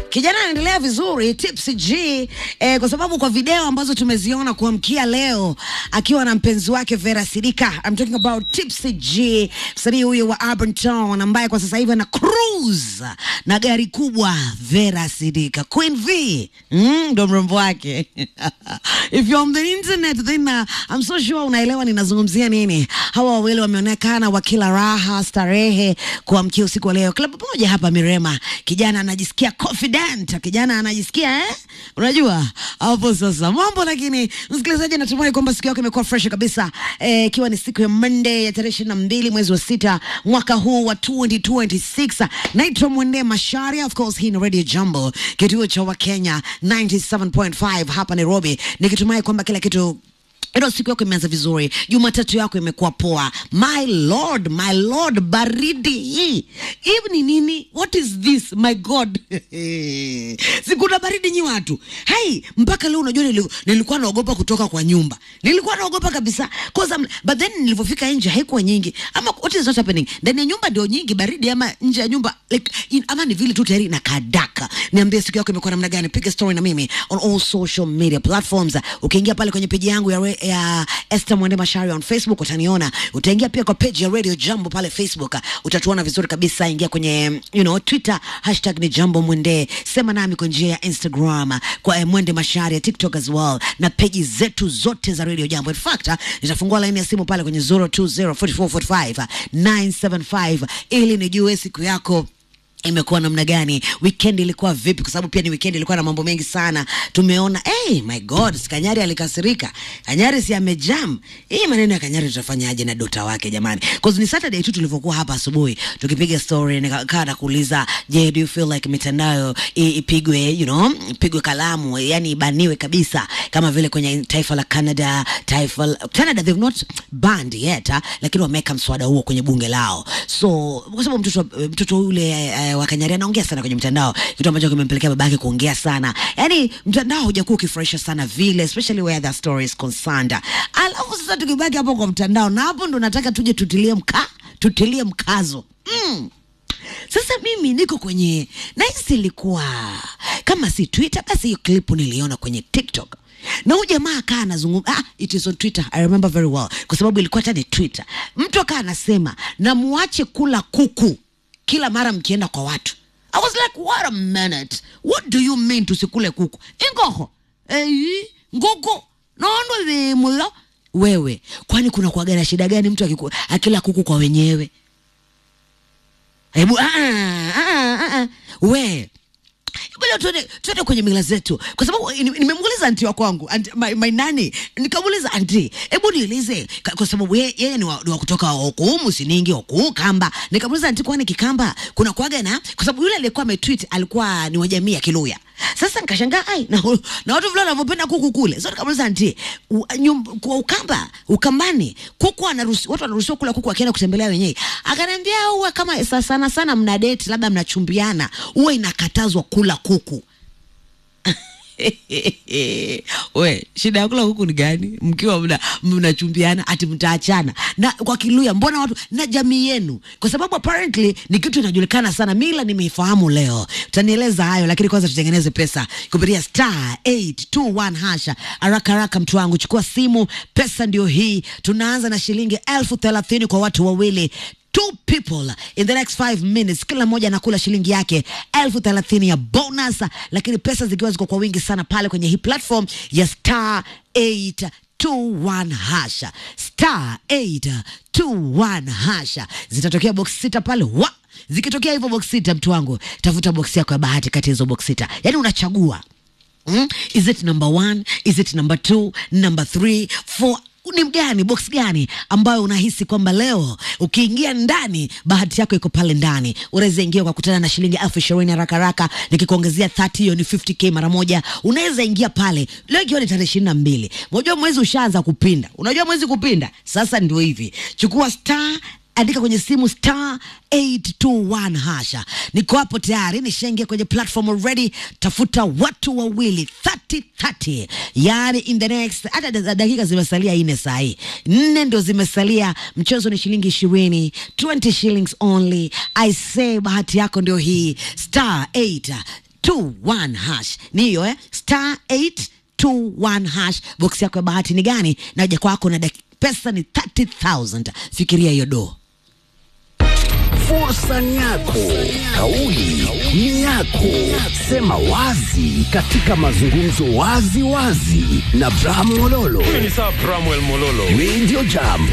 Kijana anaendelea vizuri Tipsy G eh, kwa sababu kwa video ambazo tumeziona kuamkia leo akiwa na mpenzi wake Vera Sidika. I'm talking about Tipsy G, msanii huyo wa Urban Town ambaye kwa sasa hivi ana cruise na gari kubwa Vera Sidika. Queen V mm, ndo mrembo wake. If you're on the internet then uh, I'm so sure unaelewa ninazungumzia nini. Hawa wawili wameonekana wakila raha starehe kuamkia usiku wa leo. Klabu moja hapa Mirema, kijana anajisikia confident, kijana anajisikia eh? Unajua hapo sasa mambo. Lakini msikilizaji, natumai kwamba siku yako imekuwa fresh kabisa, eh, ikiwa ni siku ya Monday ya tarehe ishirini na mbili mwezi wa sita mwaka huu wa 2026. Naitwa Mwende Masharia, of course hii ni Radio Jambo, kituo cha Wakenya 97.5 hapa Nairobi, nikitumai kwamba kila kitu ilo siku yako imeanza vizuri, Jumatatu yako imekuwa poa. My lord, my lord, baridi hii hivi ni nini? What is this my god? sikuna baridi nyi watu hai, mpaka leo unajua, nili, nilikuwa naogopa kutoka kwa nyumba, nilikuwa naogopa kabisa cause I'm, but then nilivyofika nje haikuwa nyingi, ama what is not happening ndani ya nyumba ndio nyingi baridi, ama nje ya nyumba like, in, ama ni vile tu tayari na kadaka. Niambie siku yako imekuwa namna gani? Piga story na mimi on all social media platforms. Ukiingia pale kwenye peji yangu ya, re- ya Esther Mwende Mashari on Facebook utaniona. Utaingia pia kwa page ya Radio Jambo pale Facebook, utatuona vizuri kabisa. Ingia kwenye you know, Twitter hashtag ni Jambo Mwende, sema nami kwa njia ya Instagram kwa eh, Mwende Mashari ya TikTok as well, na peji zetu zote za Radio Jambo. In fact, nitafungua laini ya simu pale kwenye 0204445 975 ili nijue siku yako imekuwa namna gani, weekend ilikuwa vipi? Kwa sababu pia ni weekend ilikuwa na mambo mengi sana. Tumeona hey, my god, si Kanyari alikasirika. Kanyari si amejam. Hii maneno ya Kanyari tutafanyaje na dota wake jamani? Cause ni Saturday tu tulivyokuwa hapa asubuhi tukipiga story, nikakaa na kuuliza, je, do you feel like mitandao i- ipigwe, you know, ipigwe kalamu, yani ibaniwe kabisa kama vile kwenye taifa la Canada, taifa la, Canada they've not banned yet, ah, lakini wameweka mswada huo kwenye bunge lao. So kwa sababu mtoto mtoto yule eh, wa Kanyari anaongea sana kwenye mtandao, kitu ambacho kimempelekea babake kuongea sana. Yani mtandao hujakuwa ukifurahisha sana vile, especially where the story is concerned. Alafu sasa tukibaki hapo kwa mtandao, na hapo ndo nataka tuje tutilie mka tutilie mkazo mm. Sasa mimi niko kwenye nahisi ilikuwa kama si Twitter basi hiyo klipu niliona kwenye TikTok na huyu jamaa akaa anazungumza ah, it is on Twitter I remember very well, kwa sababu ilikuwa hata ni Twitter. Mtu akaa anasema na muache kula kuku kila mara mkienda kwa watu. I was like what a minute, what do you mean tusikule kuku ingoho ei nguku nondo vimulo wewe, kwani kuna kuaga na shida gani mtu akiku, akila kuku kwa wenyewe? Hebu ah, ah, ah, ah, we bado tuende tuende kwenye mila zetu, kwa sababu ni- nimemuuliza anti wa kwangu anti, my, my nani, nikamuuliza anti, hebu niulize, ka- kwa sababu yeye yeye ni wa, ni wa kutoka huku Musiningi huku Kamba. Nikamuuliza anti, kwani Kikamba kuna kuaga na, kwa sababu yule aliyekuwa ametweet alikuwa ni wa jamii ya Kiluya. Sasa nikashangaa ai, na, na watu vile wanavyopenda kuku kule. So nikamuuliza anti, u- nyum- kwa Ukamba Ukambani kuku anaruhusi, watu wanaruhusiwa kula kuku wakienda kutembelea wenyewe. Akaniambia huwa kama sa- sana sana mna date labda mnachumbiana, huwa inakatazwa kula kuku. We, shida ya kula kuku ni gani? Mkiwa mna mnachumbiana ati mtaachana na kwa Kiluya, mbona watu na jamii yenu, kwa sababu apparently ni kitu inajulikana sana. Mila nimeifahamu leo, utanieleza hayo, lakini kwanza tutengeneze pesa kupitia star 821 hasha. Haraka haraka, mtu wangu, chukua simu, pesa ndio hii. Tunaanza na shilingi elfu thelathini kwa watu wawili two people in the next five minutes, kila mmoja anakula shilingi yake elfu thelathini ya bonus, lakini pesa zikiwa ziko kwa wingi sana pale kwenye hii platform ya star 821 hasha star 821 hasha, zitatokea box sita pale wa zikitokea hivyo box sita, mtu wangu, tafuta box yako ya bahati kati ya hizo box sita, yani unachagua Mm? Is it number one? Is it number two? Number three? Four? Ni gani box gani ambayo unahisi kwamba leo ukiingia ndani bahati yako iko pale ndani? Unaweza ingia kwa kutana na shilingi elfu ishirini haraka haraka, nikikuongezea 30 hiyo ni 50k mara moja. Unaweza ingia pale leo, ikiwa ni tarehe ishirini na mbili. Unajua mwezi ushaanza kupinda, unajua mwezi kupinda. Sasa ndio hivi, chukua star andika kwenye simu star 821 hasha. Niko hapo tayari, nishaingia kwenye platform already. Tafuta watu wawili 30 30, yani in the next, hata da- dakika zimesalia nne saa hii, nne ndio zimesalia. Mchezo ni shilingi ishirini, 20 shillings only. I say bahati yako ndio hii star 8 821 hash ni hiyo eh? star 821 hash box yako ya bahati ni gani na uja kwako na daki- pesa ni 30000 fikiria hiyo doo Fursa ni yako, kauli ni yako. Sema wazi katika mazungumzo wazi wazi na Bram Mololo. Mimi ni Sir Bramwell Mololo. Radio Jam